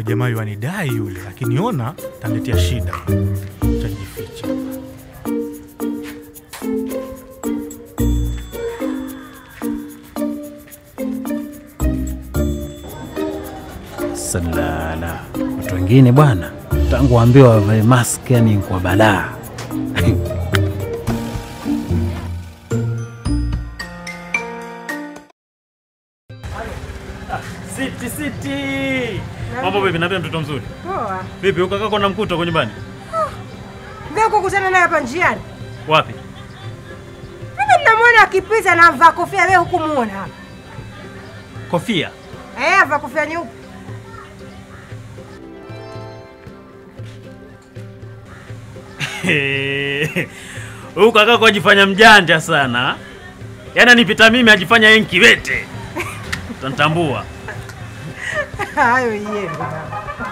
jamaa yuanidai yule, akiniona taniletea shida. Tajificha. Salala, watu wengine bwana, tangu waambiwa wavae mask, yani kwa balaa. Siti siti. Mambo vipi? Naambia mtoto mzuri. Poa. Vipi uko kaka na mkuta huko nyumbani? Ndio kukutana naye hapa njiani. Wapi? Mimi ninamwona akipita na amvaa kofia, wewe hukumuona hapa. Kofia. Eh, avaa kofia nyeupe. Huyu kaka kwa ajifanya mjanja sana. Yaani anipita mimi ajifanya yeye kiwete. Utanitambua. Hayo yeye.